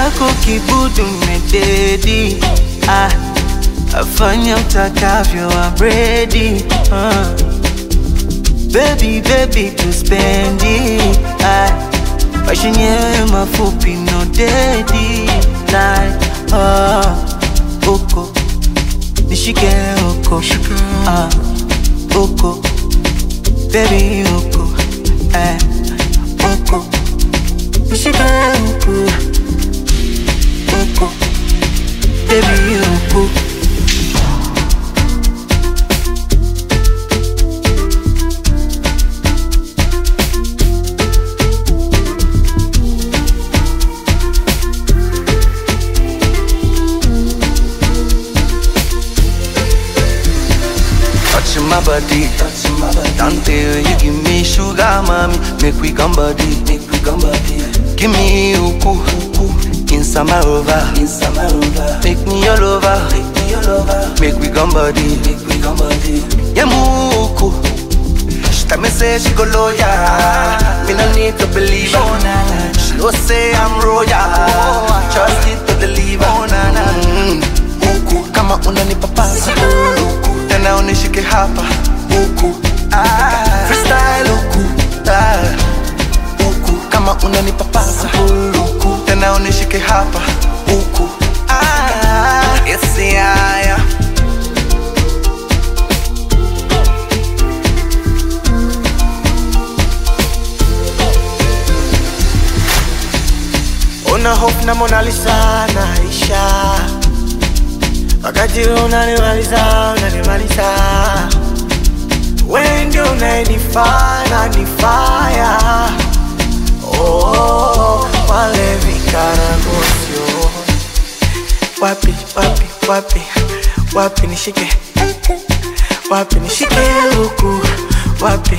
chako kibudu mededi ah, afanya utakavyo abredi ah. Baby, baby, tuspendi ah, maisha yenyewe mafupi no dedi like ah, uko nishike uko ah, uko baby uko eh, uko nishike uko uko baby uko Touching my body, touching my body. Dante, you give me sugar, mommy. Make we come body, make we come body. Give me uku, uku. Inside my rover, inside my rover. Make me your lover, make me your lover. Make we come body, make we come body. Yeah, muku. She tell me say she go loyal. Me no need to believe her. She know say I'm royal. Trust it to deliver. Mm. Uku, kama unanipapasa uku tena unishike hapa uku ah. freestyle uku ah. uku kama unanipapasa uku tena unishike hapa uku ah. yes, yeah, yeah. Una hope na Mona Lisa naisha, wakati wewe unanimaliza unanimaliza, wewe ndio unayenifanya nifaya. Oh, wale vikaragosio wapi wapi wapi wapi nishike wapi nishike huku wapi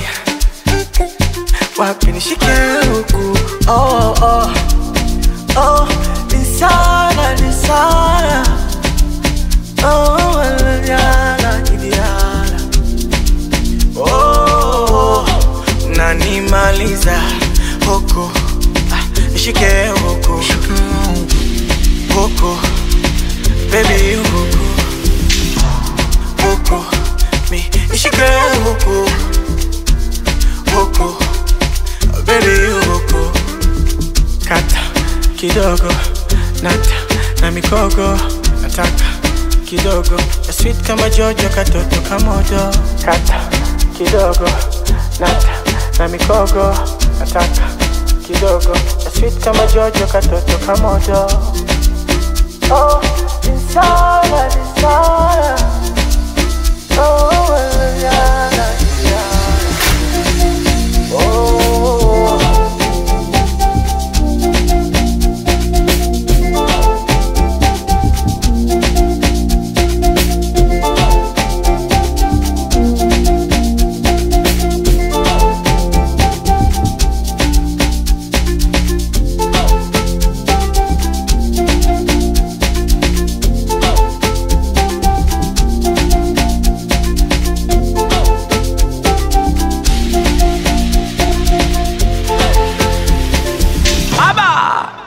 wapi nishike huku oh, oh. Oh, insana, insana. Oh, Diana, Diana. Oh, nanimaliza huku Ah, nishike huku huku baby huku huku mi nishike huku huku baby huku kata kidogo nata na mikogo nataka kidogo ya sweet kama jojo katoto kamodo kata kidogo nata na mikogo nataka kidogo ya sweet kama jojo katoto kamodo oh, insana, insana. Oh, yana, yana. Oh. Aba!